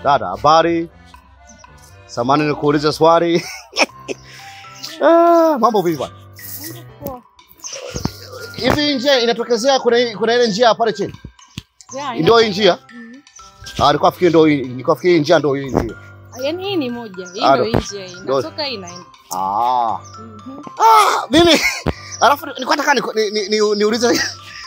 Dada, habari? Samani nikuulize swali. Ah, mambo vipi bwana? Hivi njia inatokezea kuna kuna ile njia pale chini. Ya, Ndio hii njia? Mhm. Ah, nilikuwa nafikiri ndio hii, nilikuwa nafikiri hii njia ndio hii njia. Yaani hii ni moja. Hii Ah, ndio ndo- hii njia hii. ndo- Natoka hii inaenda. Ah. Mhm. Ah, mimi alafu nilikuwa nataka niku- ni- ni- ni- niulize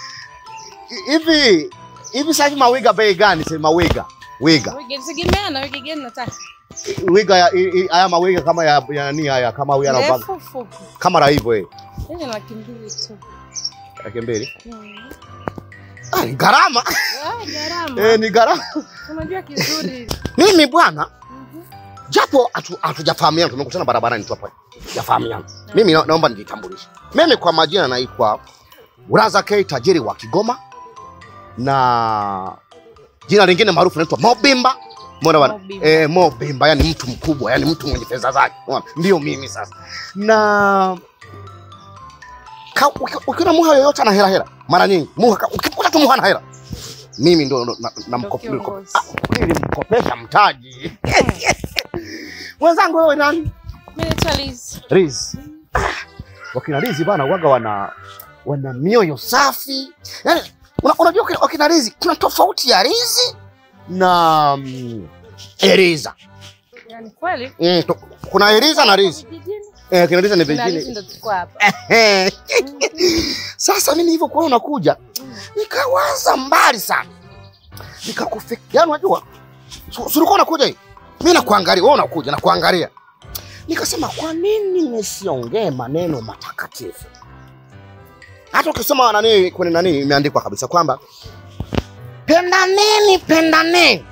hivi hivi sasa hivi mawiga bei gani sasa mawiga? Wiga. Wige tegemea na wige gani nataka. Wiga ya i- i- haya mawiga kama ya ya nani haya kama huyu anavaa Ndefu fupi. kama la hivyo eh. Hii ni laki mbili tu. Laki mbili. Mhm. Ah, ni gharama. Ah, gharama. Eh, ni gharama. Unajua kizuri. Mimi bwana Mhm. japo hatu- hatujafahamiana, tumekutana barabarani tu hapa, jafahamiana. Mimi na, naomba nijitambulishe. Mimi kwa majina naitwa Uraza K, tajiri wa Kigoma, na jina lingine maarufu naitwa Mobimba. Umeona bwana? Mobimba. Eh, Mobimba, yani mtu mkubwa, yani mtu mwenye pesa zake. Umeona? Ndio mimi sasa. Na ka- uki- ukiona muha yoyote ana hela hela, mara nyingi muha ka- ukikuta tu muha ana hela, mimi ndo ndo- na- na- Ndo namko- kiongozi. Ah, nilimkopesha mtaji mwenzangu. Wewe nani? Mimi naitwa Liz. Riz. Wakina Rizi bana waga wana wana mioyo safi. Yaani una, unajua wakina- wakina Rizi kuna tofauti ya Rizi na mm, Eriza. Yaani kweli? Mm, to, kuna Eriza na Rizi. Vijijini. Eh, kina Riza ni Na Liz vingine. ndo tuko hapa. Sasa mimi nilivyokuwa unakuja nikawaza mbali sana. Nikakufikia, yaani unajua su- su- ulikuwa unakuja hivi. Mimi nakuangalia, wewe unakuja nakuangalia. Nikasema kwa nini nisiongee maneno matakatifu? Hata ukisoma nani kwenye nani imeandikwa kabisa kwamba pendaneni, pendaneni.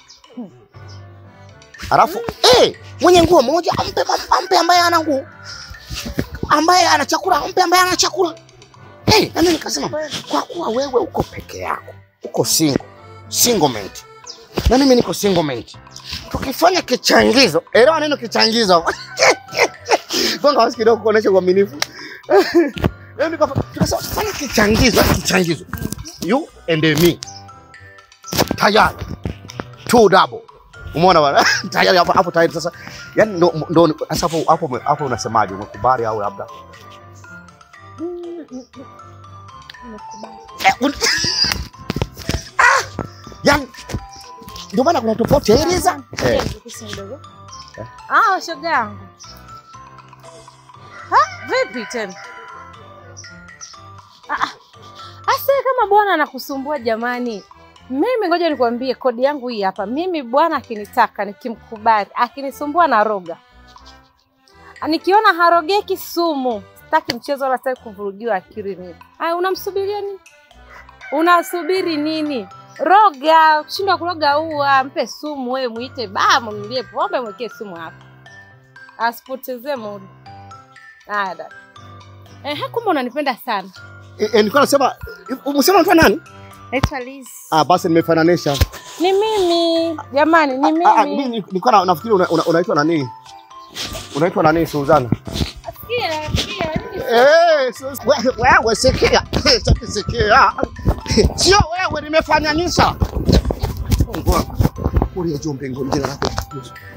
Alafu eh, mwenye nguo moja ampe, ampe ambaye ana nguo, ambaye ana chakula ampe ambaye ana chakula. Hey, nami nikasema kwa kuwa wewe uko peke yako, uko single, single mate. Na mimi niko single mate. Tukifanya kichangizo, elewa neno kichangizo. Gonga wasi kidogo kuonesha uaminifu. Yaani tukafa- Tukasema tufanye kichangizo, yaani kichangizo. You and me. Tayari. Two double. Umeona bwana? Tayari hapo hapo tayari sasa. Yaani ndo ndo sasa hapo hapo hapo unasemaje? Umekubali au labda? Nimekubali. Eh, un- Ah! Yaani ndio maana kuna tofauti ya Eliza. Ngoja Eh. nikukusi kidogo. Eh. Ah, shoga yangu. Ha, vipi tena? Ah, ah. Asa kama bwana anakusumbua jamani. Mimi ngoja nikwambie kodi yangu hii hapa. Mimi bwana akinitaka nikimkubali, akinisumbua na roga. Nikiona harogeki sumu, sitaki mchezo wala sitaki kuvurugiwa akili mimi. Ah, unamsubiria nini? Unasubiri nini? Roga, shindwa kuroga ua, mpe sumu wewe, muite baa, mnulie pombe, mwekee sumu hapa, asipotezee muda. Haya dada. Ehe, kumbe unanipenda sana. Eh, eh, nilikuwa nasema umesema unaitwa nani? Naitwa Liz. Ah, basi nimefananisha. Ni mimi jamani, ni Ah, ah, mimi. mimi nilikuwa na- nafikiri una- una- unaitwa nani? Unaitwa nani Suzana? Sikia, sikia, nini? Eh, Sus- we- wewe sikia. Sasa sikia. Sio wewe nimefananisha. Mungu wangu. Uliye juu mbinguni jina lako.